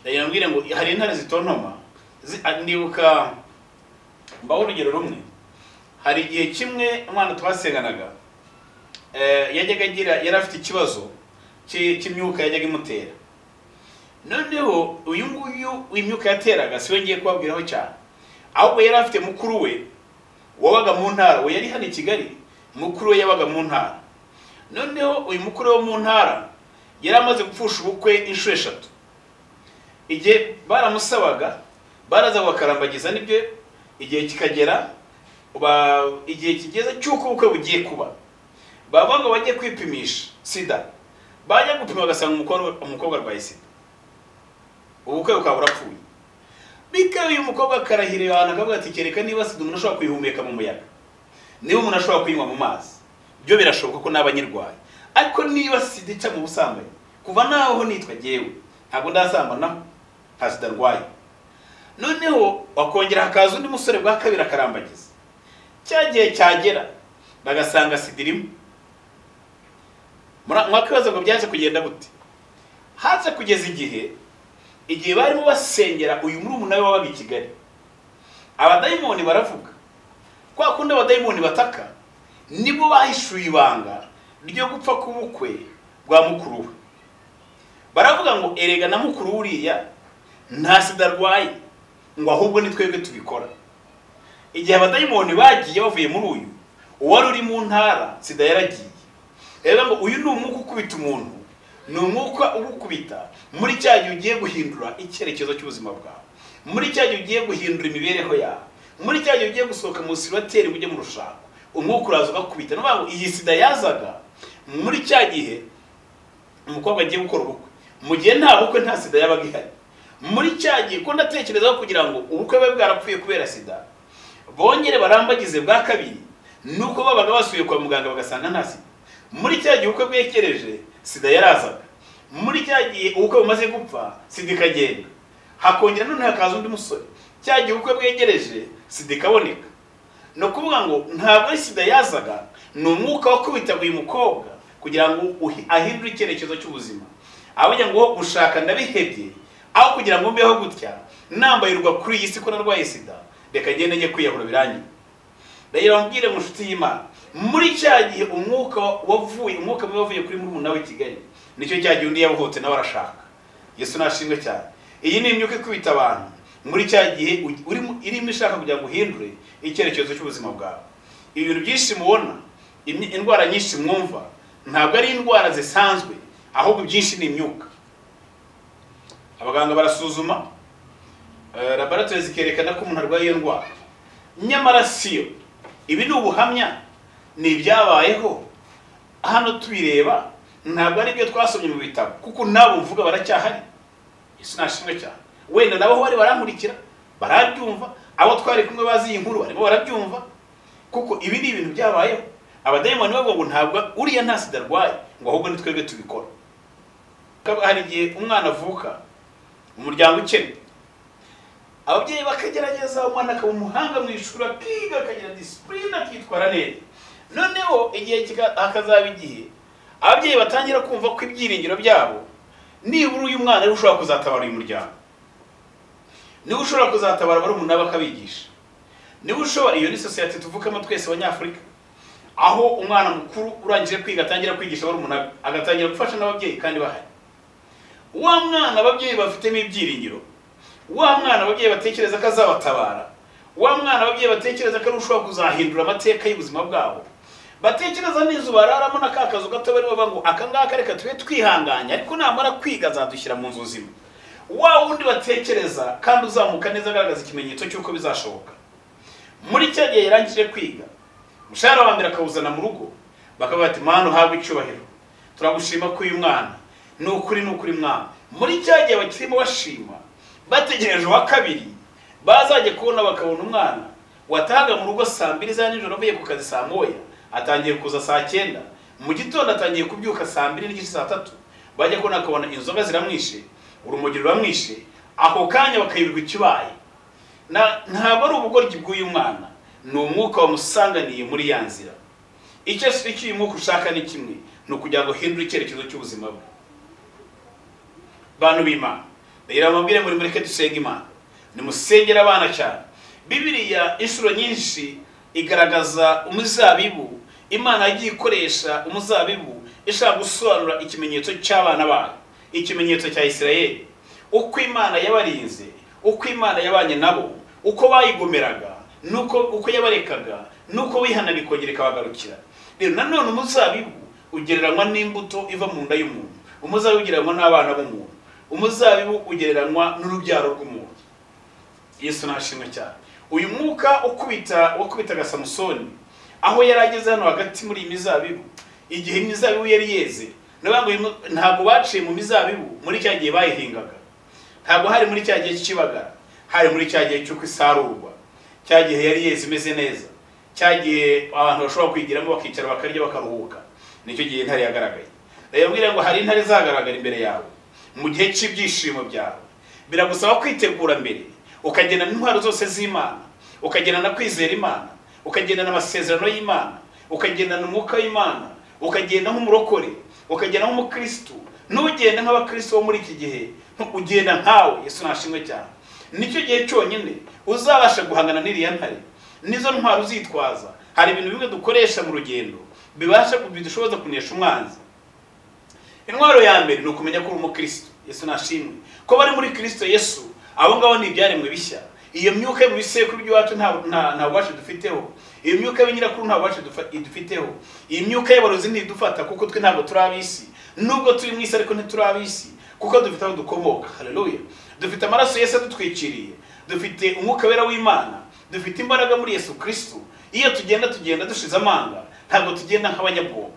ndagira mbwire ngo hari intare zitontoma zi- a- ndibuka mbaho urugero rumwe hari igihe kimwe umwana twasenganaga eh, yajyaga agira yari afite ikibazo cy'i- cy'imyuka yajyaga imutera noneho uyu nguyu imyuka yateraga si we ngiye kubabwiraho cyane ahubwo yari afite mukuru we wabaga mu ntara we yari hano i kigali mukuru we yabaga mu ntara noneho uyu mukuru wo mu ntara yari amaze gupfusha ubukwe inshuro eshatu igihe baramusabaga baraza bakarambagiza n'ibyo igihe kikagera ba- igihe kigeze cy'uko ubukwe bugiye kuba bavuga ngo bajye kwipimisha sida bajya gupima bagasanga umukobwa umukobwa arwaye sida ubukwe bukaba burapfuye bikaba uyu mukobwa akarahirira abantu akavuga ati kereka niba sida umuntu ashobora kuyihumeka mu muyaga niba umuntu ashobora kuyinywa mu mazi byo birashoboka ko naba nyirwaye ariko niba sida ica mu busambanyi kuva naho nitwa jyewe ntabwo ndasambanaho nta sida arwaye noneho wakongera hakaza undi musore bwa kabiri akarambagiza cya gihe cyagera bagasanga sida irimo Mura- mwakwibaza ngo byaje kugenda gute haze kugeza igihe igihe barimo basengera uyu murumuna we wabaga i kigali abadayimoni baravuga kwa kundi abadayimoni bataka nibo bahishuye ibanga ryo gupfa k'ubukwe bwa mukuru we baravuga ngo erega na mukuru we uriya nta sida arwaye ngo ahubwo ni twebwe tubikora igihe abadayimoni bagiye bavuye muri uyu uwari uri mu ntara sida yaragiye rero ngo uyu ni umwuka ukubita umuntu ni umwuka ugukubita muri cya gihe ugiye guhindura icyerekezo cy'ubuzima bwawe muri cya gihe ugiye guhindura imibereho yawe muri cya gihe ugiye gusohoka mu sibateri ujye mu rushako umwuka uraza ugakubita ni ukuvuga ngo iyi sida yazaga muri cya gihe umukobwa agiye gukora ubukwe mu gihe nta bukwe nta sida yabaga ihari muri cya gihe ko ndatekereza kugira ngo ubukwe bwe bwarapfuye kubera sida bongere barambagize bwa kabiri nuko babaga basuye kwa muganga bagasanga nta sida muri cya gihe ubukwe bwekereje sida yarazaga muri cya gihe ubukwe bumaze gupfa sida ikagenda hakongera none hakaza undi musore cya gihe ubukwe bwegereje sida ikaboneka ni ukuvuga ngo ntabwo ari sida yazaga ni umwuka wo kubita uyu mukobwa kugira ngo uhi- ahindure icyerekezo cy'ubuzima avuga ngo gushaka ndabihebye aho kugira ngo mbeho gutya nambayirwa kuri iyi si ko narwaye sida reka ngende njye kwiyahura birangiye ndagira ngo mbwire mu nshuti y'imana muri cya gihe umwuka wavuye umwuka mubi wavuye kuri murumuna we i kigali nicyo cya gihe undi yabohotse nawe arashaka yesu nashimwe cyane iyi ni imyuka ikubita abantu muri cya gihe u- urimo- irimo ishaka kugira ngo uhindure icyerekezo cy'ubuzima bwawe ibintu byinshi mubona imyi- indwara nyinshi mwumva ntabwo ari indwara zisanzwe ahubwo ibyinshi ni imyuka abaganga barasuzuma eh, laboratoire zikerekana ko umuntu arwaye iyo ndwara nyamara siyo ibi ni ubuhamya ni ibyabayeho hano tubireba ntabwo ari ibyo twasomye mu bitabo kuko nabo mvuga baracyahari isi nashimwe cyane wenda nabo aho bari barankurikira barabyumva abo twari kumwe bazi iyi nkuru barimo barabyumva kuko ibi ni ibintu byabayeho abadayimoni bavuga ngo ntabwo uriya nta sida arwaye ngo ahubwo ni twebwe tubikora Kaba- hari igihe umwana avuka umuryango ukennye ababyeyi bakagerageza umwana akaba umuhanga mu ishuri akiga akagira disipurine akitwara neza noneho igihe kika- hakazaba igihe ababyeyi batangira kumva ko ibyiringiro byabo nibura uyu mwana ariwe ushobora kuzatabara uyu muryango niwe ushobora kuzatabara barumuna bakabigisha niwe ushobora iyo ni sosiyete tuvukamo twese abanyafurika aho umwana mukuru urangije kwiga atangira kwigisha barumuna be agatangira gufasha n'ababyeyi kandi bahari wa mwana ababyeyi bafitemo ibyiringiro wa mwana ababyeyi batekereza ko azabatabara wa mwana ababyeyi batekereza ko ari we ushobora kuzahindura amateka y'ubuzima bwabo batekereza n'inzu bararamo na ka kazu gato bari bavuga ngo aka ngaka reka tube twihanganye ariko namara kwiga azadushyira mu nzu zimwe wa wundi batekereza kandi uzamuka neza agaragaza ikimenyetso cy'uko bizashoboka muri cya gihe yarangije kwiga umushahara wa mbere akawuzana mu rugo bakavuga ati mwana uhabwe icyubahiro turagushima ko uyu mwana ni ukuri ni ukuri mwana muri cya gihe bakirimo bashima bategereje uwa kabiri bazajya kubona bakabona umwana watahaga mu rugo saa mbiri za nijoro avuye ku kazi saa moya atangiye kuza saa cyenda mu gitondo atangiye kubyuka saa mbiri n'igice saa tatu bajya kubona akabona inzoga ziramwishe urumogi ruramwishe ako kanya bakayibirwa ikibaye Na- ntabwo ari ubugoryi bw'uyu mwana ni umwuka wamusanganiye muri ya nzira icyo icyo uyu mwuka ushaka ni kimwe ni ukugira ngo uhindure icyerekezo cy'ubuzima bwe bantu b'imana ndagira ngo mbabwire muri mureke dusenga imana nimusengere abana cyane bibiriya inshuro nyinshi igaragaza umuzabibu imana yagiye ikoresha umuzabibu ishaka gusobanura ikimenyetso cy'abana bayo ikimenyetso cya isirayeli uko imana yabarinze uko imana yabanye nabo uko bayigomeraga nuko uko yabarekaga nuko wihana bikongera ikabagarukira rero nanone umuzabibu ugereranywa n'imbuto iva mu nda y'umuntu umuzabibu ugereranywa n'abana b'umuntu umuzabibu ugereranywa n'urubyaro rw'umuntu yesu nashimwe cyane uyu mwuka ukubita wakubitaga samusoni aho yari ageze hano hagati muri iyi mizabibu igihe imizabibu yari yeze ni ukuvuga ngo uyu mu- ntabwo baciye mu mizabibu muri cya gihe bayihingaga ntabwo hari muri cya gihe cy'ibagara hari muri cya gihe cy'uko isarurwa cya gihe yari yeze imeze neza cya gihe abantu bashobora kwigiramo bakicara bakarya bakaruhuka nicyo gihe intare yagaragaye rero mbwira ngo hari intare zagaragara imbere yawe mu gihe cy'ibyishimo byawe biragusaba kwitegura mbere ukagena n'intwaro zose z'imana ukagendana kwizera imana ukagendana amasezerano y'imana ukagendana umwuka w'imana ukagenda nk'umurokore ukagenda nk'umukristu n'ugenda nk'abakristu bo muri iki gihe ugenda nkawe yesu nashimwe cyane nicyo gihe cyonyine uzabasha guhangana n'iriya ntare nizo ntwaro uzitwaza hari ibintu bimwe dukoresha mu rugendo bibasha bidushoboza kunesha umwanzi intwaro ya mbere ni ukumenya ko uri umukristo yesu nashimwe ko bari muri kristo yesu abo ngabo ni ibyaremwe bishya iyo myuka yo mu bisekuru by'iwacu nta- nta nta bubasha dufiteho iyo myuka y'abanyirakuru nta bubasha dufa- idufiteho iyi myuka y'abarozi ntidufata kuko twe ntabwo turi ab'isi nubwo turi mu isi ariko ntituri ab'isi kuko dufite aho dukomoka haleluya dufite amaraso yesu adutwikiriye dufite umwuka wera w'imana dufite imbaraga muri yesu kristo iyo tugenda tugenda dushize amanga ntabwo tugenda nk'abanyabwongo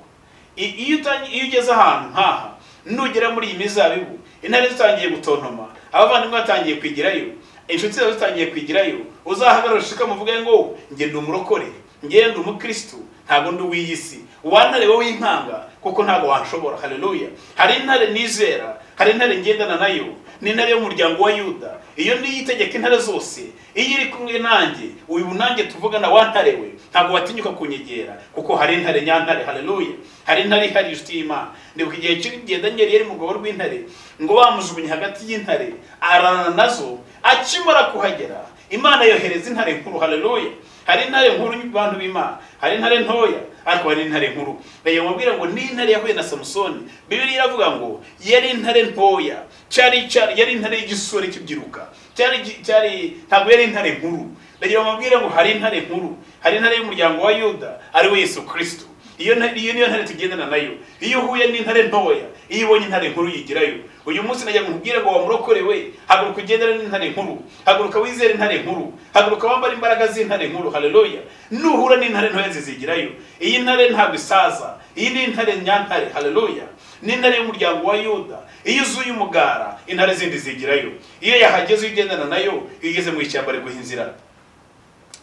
I- iyo utangi- iyo ugeze ahantu nkaha nugera muri iyi mizabibu intare zitangiye gutontoma abavandimwe batangiye kwigirayo inshuti zawe zitangiye kwigirayo uzahagarara ushikamu uvuge ngo njye ndi umurokore ngewe ndi umukirisitu ntabwo ndi uw'iyi si uwantare wowe w'impanga kuko ntabwo wanshobora haleluya hari intare nizera hari intare ngendana nayo ni intare y'umuryango wa yuda iyo niyitegeka intare zose iyo iri kumwe nanjye uyu nanjye tuvugana wantare we ntabwo watinyuka kunyegera kuko hari intare nyantare haleluya hari intare ihari inshuti y'imana ndibuka igihe kigenda nyeri yari mu rwego rw'intare ngo bamujugunye hagati y'intare ararana nazo akimara kuhagera imana yohereza intare nkuru haleluya hari intare nkuru y'abantu b'imana hari intare ntoya ariko hari intare nkuru reba mubwira ngo ni intare yahuye na samusoni bibiri iravuga ngo yari intare ntoya cyari cyari yari intare y'igisore kibyiruka cyari cyari ntabwo yari intare nkuru reba mubwira ngo hari intare nkuru hari intare y'umuryango wa yuda ari we yesu kirisito iyo nta- iyo niyo ntare tugendana nayo iyo uhuye n'intare ntoya iyo ubonye intare nkuru yigirayo uyu munsi najya nkubwire ngo wamurokorewe haguruka ugendera n'intare nkuru haguruka wizere intare nkuru haguruka wambara imbaraga z'intare nkuru haleluya nuhura n'intare ntoya zizigirayo iyi ntare ntabwo isaza iyi ni intare nyantare haleluya ni intare y'umuryango wa yuda iyo uzuye umugara intare zindi zigirayo iyo yahageze uyigendana nayo iyo ugeze mu ishyamba riguha inzira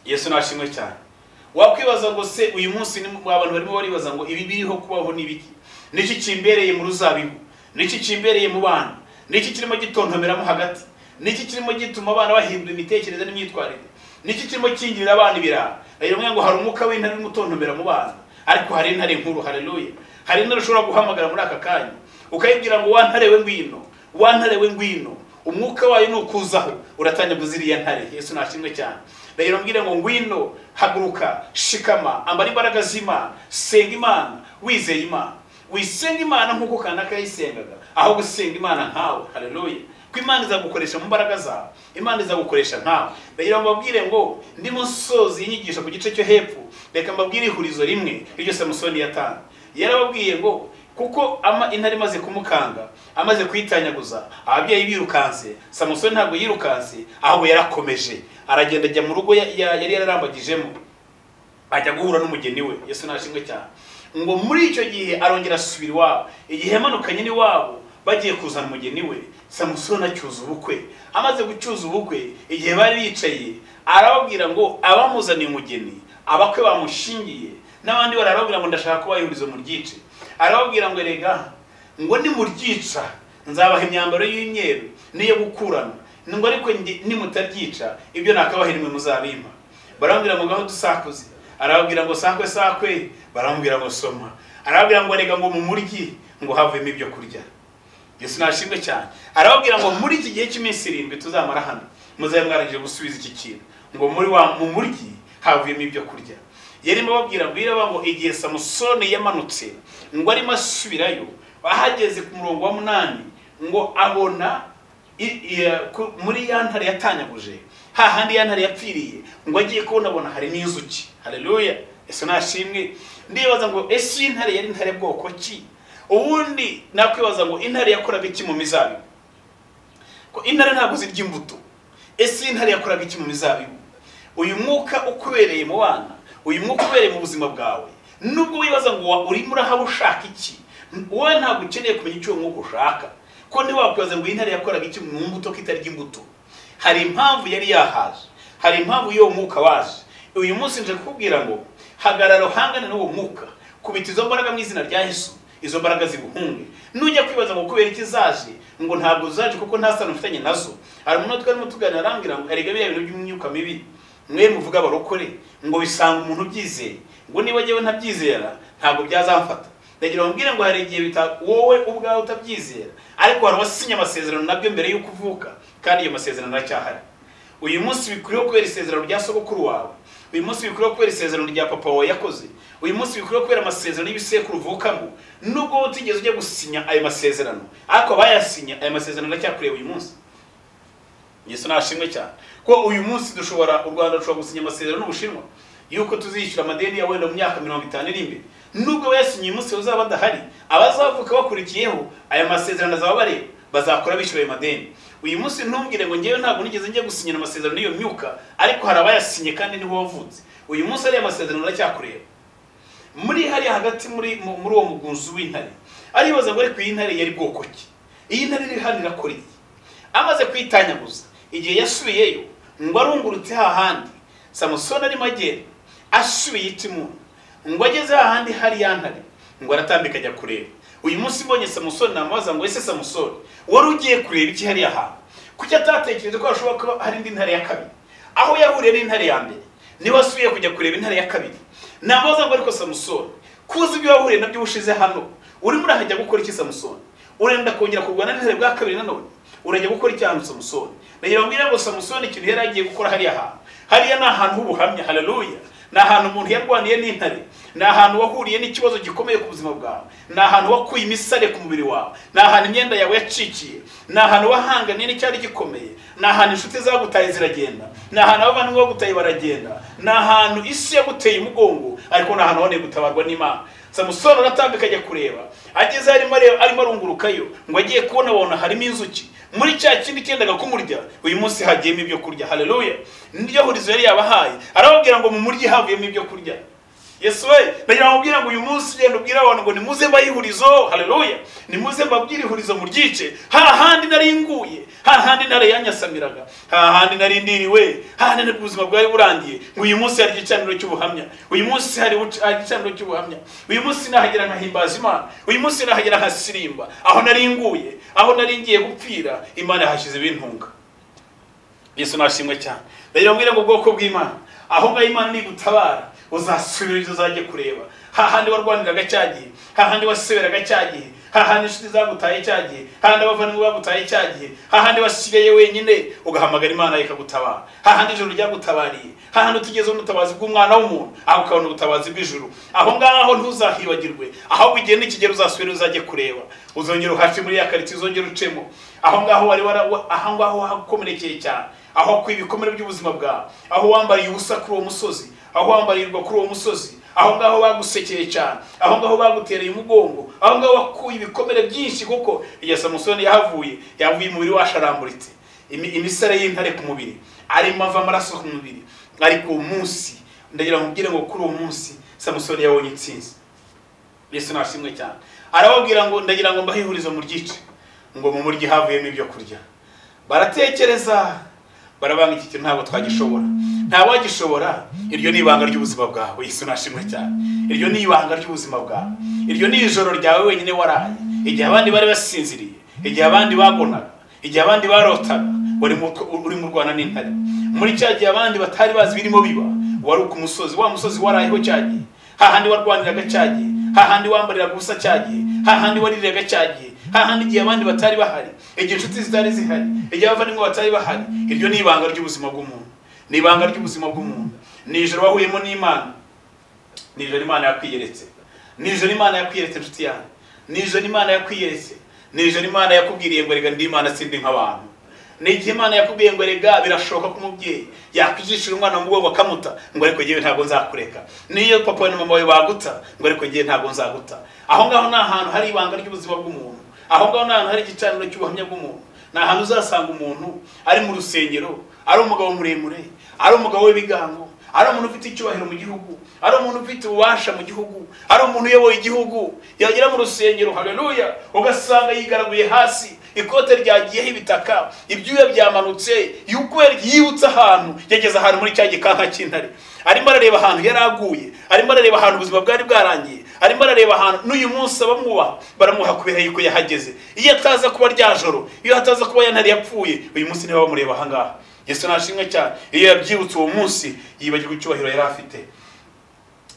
yesu nashimwe cyane wakwibaza ngo se uyu munsi ni abantu barimo baribaza ngo ibi biriho kubaho ni ibiki niki kimbereye mu ruzabibu niki kimbereye mu bana niki kirimo gitontomeramo hagati niki kirimo gituma abana bahindura imitekerereze n'imyitwarire niki kirimo kingirira abana ibiraha rimwe ngo hari umwuka w'intare urimo utontomera mu bana ariko hari intare nkuru haleluya hari intare ushobora guhamagara muri aka kanya ukayibwira ngo wantare we ngwino wantare we ngwino umwuka wayo nukuzaho uratanyaguza iriya ntare yesu nashimwe cyane rero mbwire ngo ngwino haguruka shikama ambara imbaraga z'imana senga imana wizeye imana wisenga imana nk'uko kanaka yayisengaga aho gusenga imana nkawe haleluya ko imana izagukoresha mu mbaraga zawe imana izagukoresha nkawe rero mbabwire ngo ndi musozi y'inyigisho ku gice cyo hepfo reka mbabwire ihurizo rimwe iryo samusoni yatanze yarababwiye ngo kuko ama intare imaze kumukanga amaze kuyitanyaguza ababyeyi birukanse samusoni ntabwo yirukanse ahubwo yarakomeje aragenda ajya mu rugo ya- ya- yari yararambagijemo ajya guhura n'umugeni we yesu nashimwe cyane ngo muri icyo gihe arongera asubira iwabo igihe yamanukanye n'iwabo bagiye kuzana umugeni we samusoni acyuza ubukwe amaze gucyuza ubukwe igihe bari bicaye arababwira ngo abamuzaniye umugeni abakwe bamushingiye n'abandi barababwira ngo ndashaka kuba ihurizo mu ryice arababwira ngo erega ngo nimuryica nzabaha imyambaro y'imyeru n'iyo gukurana ngo ariko ndi- nimutaryica ibyo nakabaha nimwe muzabimpa barambwira ngo ngaho dusakuze arababwira ngo sakwe sakwe barambwira ngo soma arababwira ngo reka ngo mu muryi ngo havemo ibyo kurya yesu nashimwe cyane arababwira ngo muri iki gihe cy'iminsi irindwi tuzamara hano muzabe mwarangije gusubiza iki kintu ngo muri wa mu muryi havuyemo ibyo kurya yarimo ababwira ngo iraba ngo igihe samusoni yamanutse ngo arimo asubirayo ahageze ku murongo wa munani ngo abona i- i- ku- muri ya ntare yatanyaguje hahandi ya ntare yapfiriye ngo agiye kubonabona hari n'inzuki haleluya ese nashimwe ndibaza ngo ese iyi ntare yari intare bwoko ki ubundi nakwibaza ngo intare yakoraga iki mu mizabibu ko intare ntabwo zirya imbuto ese iyi ntare yakoraga iki mu mizabibu uyu mwuka ukubereye mu bana uyu mwuka ubereye mu buzima bwawe nubwo wibaza ngo wa- urimo urahawe ushaka iki wowe ntabwo ukeneye kumenya icyo uwo mwuka ushaka ko ntiwakwibaza ngo iyi ntare yakoraga iki mu mbuto ko itarya imbuto hari impamvu yari yahaje hari impamvu y'uwo mwuka waje uyu munsi nje kukubwira ngo hagarara uhangane n'uwo mwuka kubita izo mbaraga mu izina rya yesu izo mbaraga ziguhunge nujya kwibaza ngo kubera iki zaje ngo ntabwo zaje kuko nta sano mfitanye nazo hari umuntu twarimo tuganira arambwira ngo erega biriya bintu by'imyuka mibi mwe muvuga abarokore ngo bisanga umuntu ubyizeye ngo niba njyewe ntabyizera ntabwo byazamfata ndagira ngo mbwire ngo hari igihe bita wowe ubwawe utabyizera ariko hari uwasinye amasezerano nabyo mbere y'uko uvuka kandi ayo masezerano aracyahari uyu munsi bikwiriye kubera isezerano rya sogokuru wawe uyu munsi bikwiriye kubera isezerano rya papa wawe yakoze uyu munsi bikwiriye kubera amasezerano y'ibisekuru uvukamo nubwo wowe utigeze ujya gusinya ayo masezerano ariko abayasinye ayo masezerano aracyakureba uyu munsi yesu nashimwe cyane ko uyu munsi dushobora u rwanda rushobora gusinya amasezerano n'ubushinwa yuko tuzishyura amadeni ya wenda mu myaka mirongo itanu iri imbere nubwo bayasinyiye umunsi bazaba badahari abazavuka bakurikiyeho aya masezerano azaba bareba bazakora bishyura ayo madeni uyu munsi ntumbwire ngo ngewe ntabwo nigeze njya gusinyira amasezerano y'iyo myuka ariko hari abayasinye kandi niho wavutse uyu munsi ariya masezerano aracyakureba muri hariya hagati muri mu- muri uwo mugunzu w'intare aribaza ngo ariko iyi ntare yari bwoko ki iyi ntare iri hano irakora iki amaze kuyitanyaguza igihe yasubiyeyo ngo arungurutse hahandi samusoni arimo agenda asubiye itimuna ngo ageze hahandi hari ya ntare ngo aratambika ajya kureba uyu munsi mbonye samusoni namubaza ngo ese samusoni wari ugiye kureba iki hariya hantu kuki atatekereje ko hashobora kuba hari indi ntare ya kabiri aho yahuriye n'intare ya mbere niwe asubiye kujya kureba intare ya kabiri namubaza ngo ariko samusoni kuzi ibyo wahuriye nabyo ubushize hano urimo urahajya gukora iki samusoni urenda kongera kurwana n'intare bwa kabiri nanone urajya gukora icyaha samusoni nagira bambwira ngo samusoni ikintu yari agiye gukora hariya hantu hariya ni ahantu h'ubuhamya haleluya ni ahantu umuntu yarwaniye n'intare ni ahantu wahuriye n'ikibazo gikomeye ku buzima bwawe ni ahantu wakuye imisare ku mubiri wawe ni ahantu imyenda yawe yacikiye ni ahantu wahanganiye n'icyari gikomeye ni ahantu inshuti zagutaye ziragenda ni ahantu abavandimwe bagutaye baragenda ni ahantu isi yaguteye umugongo ariko ni ahantu waboneye gutabarwa n'imana samusoni aratambika ajya kureba ageze arimo areba arimo arungurukayo ngo agiye kubona abona harimo inzuki muri cya kindi cyendaga kumurya uyu munsi hagiyemo ibyo kurya haleluya niryo hurizo yari yabahaye arababwira ngo mu muryi havuyemo ibyo kurya yesu we ndagira ngo ubwire ngo uyu munsi ugenda ubwire abantu ngo nimuze mbahe ihurizo haleluya nimuze mbabwire ihurizo mu ryice hahandi nari nguye hahandi nari yanyasamiraga hahandi nari ndiriwe hahandi nari ubuzima bwari burangiye ngo uyu munsi hari igicaniro cy'ubuhamya uyu munsi hari ubuc- hari igicaniro cy'ubuhamya uyu munsi nahagera nkahimbaza imana uyu munsi nahagera nkasirimba aho nari nguye aho nari ngiye gupfira imana yahashyize ibintunga yesu nashimwe cyane ndagira ngo ubwire ngo ubwoko bw'imana aho ngaho imana nigutabara uzasubira ibyo uzajya kureba hahandi warwaniraga cya gihe hahandi waseberaga cya gihe hahandi inshuti zagutaye cya gihe hahandi abavandimwe bagutaye cya gihe hahandi wasigaye wenyine ugahamagara imana ikagutabara hahandi ijoro ryagutabariye hahandi utigeze ubona ubutabazi bw'umwana w'umuntu aho ukabona ubutabazi bw'ijuru aho ngaho ntuzahibagirwe ahubwo igihe n'ikigero uzasubira uzajya kureba uzongera uhace muri ya karitsiye uzongera ucemo aho ngaho wari wara aho ngaho hakomerekeye cyane aho wakuye ibikomere by'ubuzima bwawe aho wambariye ubusa kuri uwo musozi aho wambarirwa kuri uwo musozi aho ngaho bagusekeye cyane aho ngaho bagutereye umugongo aho ngaho wakuye ibikomere byinshi kuko iya samusoni yahavuye yavuye umubiri washaramburitse Imi- imisare y'intare ku mubiri arimo ava amaraso ku mubiri ariko uwo munsi ndagira ngo ubwire ngo kuri uwo munsi samusoni yabonye intsinzi yesu nashimwe cyane arababwira ngo ndagira ngo mbahe ihurizo mu ryice ngo mu muryi havuyemo ibyo kurya baratekereza barabanga iki kintu ntabwo twagishobora ntawagishobora iryo ni ibanga ry'ubuzima bwawe yesu nashimwe cyane iryo ni ibanga ry'ubuzima bwawe iryo ni ijoro ryawe wenyine waraye igihe abandi bari basinziriye igihe abandi bagonaga igihe abandi barotaga wari mu- uri mu rwanda n'intare muri cya gihe abandi batari bazi birimo biba wari ku musozi wa musozi warayeho cya gihe hahandi warwaniraga cya gihe hahandi wambariraga ubusa cya gihe hahandi waririraga cya gihe hahandi igihe abandi batari bahari igihe inshuti zitari zihari igihe abavandimwe batari bahari iryo ni ibanga ry'ubuzima bw'umuntu ni ibanga ry'ubuzima bw'umuntu ni ijoro wahuyemo n'imana ni ijoro imana yakwiyeretse ni ijoro imana yakwiyeretse inshuti yanjye ni ijoro imana yakwiyeretse ni ijoro imana yakubwiriye ngo rega ndi imana sindi nk'abantu ni igihe imana yakubwiye ngo rega birashoboka ko umubyeyi yakwijishira umwana mu mugongo akamuta ngo ariko ngewe ntabwo nzakureka niyo papa wawe na mama wawe baguta ngo ariko ngewe ntabwo nzaguta aho ngaho ni ahantu hari ibanga ry'ubuzima bw'umuntu aho ngaho ni ahantu hari igicaniro cy'ubuhamya bw'umuntu ni ahantu uzasanga umuntu ari mu rusengero ari umugabo muremure ari umugabo w'ibigango ari umuntu ufite icyubahiro mu gihugu ari umuntu ufite ububasha mu gihugu ari umuntu uyoboye igihugu yagera mu rusengero haleluya ugasanga yigaraguye hasi ikote ryagiyeho ibitaka ibyuya byamanutse yukweri yibutse ahantu yageze ahantu muri cya gikanka cy'intare arimo arareba ahantu yari aguye arimo arareba ahantu ubuzima bwari bwarangiye arimo arareba ahantu n'uyu munsi abamwubaha baramuha kubera yuko yahageze iyo ataza kuba rya joro iyo hataza kuba ya ntare yapfuye uyu munsi niba bamureba ahangaha yesu nashimwe cyane iyo yabyibutse uwo munsi yibagirwa icyubahiro yari afite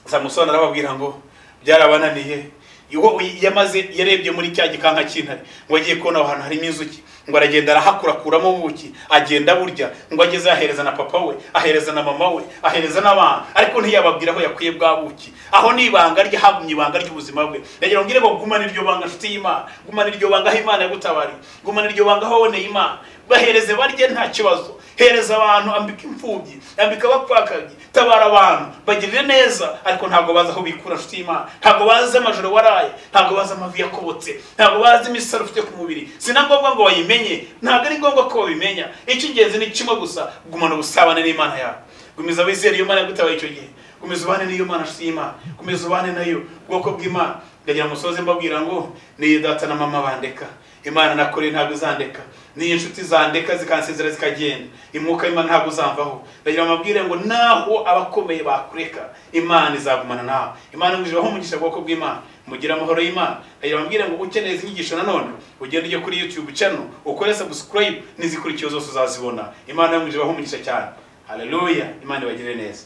samusoni arababwira ngo byarabananiye Iyo- yamaze yarebye muri cya gikanka cy'intare ngo agiye kubona aho hantu harimo inzuki ngo aragenda arahakurakuramo ubuki agenda burya ngo ageze ahereza na papa we ahereza na mama we ahereza n'abana ariko ntiyababwira aho yakuye bwa buki aho ni ibanga rye hagumye ibanga ry'ubuzima bwe ndagira ngo ngire ngo gumane iryo banga nshuti y'imana gumane iryo banga aho imana yagutabariye gumane iryo banga aho waboneye imana bahereze barye nta kibazo hereza abantu ambika imfubyi ambika abapfakanye tabara abantu bagirire neza ariko ntabwo bazi aho bikura nshuti y'imana ntabwo bazi amajoro waraye ntabwo bazi amavi yakobotse ntabwo bazi imisaro ufite ku mubiri si na ngombwa ngo bayimenye ntabwo ari ngombwa ko babimenya icy'ingenzi ni kimwe gusa gumana ubusabane n'imana yawe gumiza abizera iyo mana yagutabaye icyo gihe gumiza ubane n'iyo mana nshuti y'imana gumiza ubane nayo ubwoko bw'imana ndagira ngo musoze mbabwira ngo niyo data na mama bandeka imana nakoreye ntabwo izandeka n'iyo inshuti zandeka zikansezera zikagenda imwuka w'imana ntabwo uzamvaho ndagira ngo mbabwire ngo naho abakomeye bakureka imana izagumana nawe imana ngwije umugisha ubwoko bw'imana mugira amahoro y'imana ndagira ngo mbabwire ngo ukeneye izi nyigisho nanone ugende ujye kuri youtube channel ukore subscribe n'izikurikiye zose uzazibona imana ngwije umugisha cyane haleluya imana ibagirire neza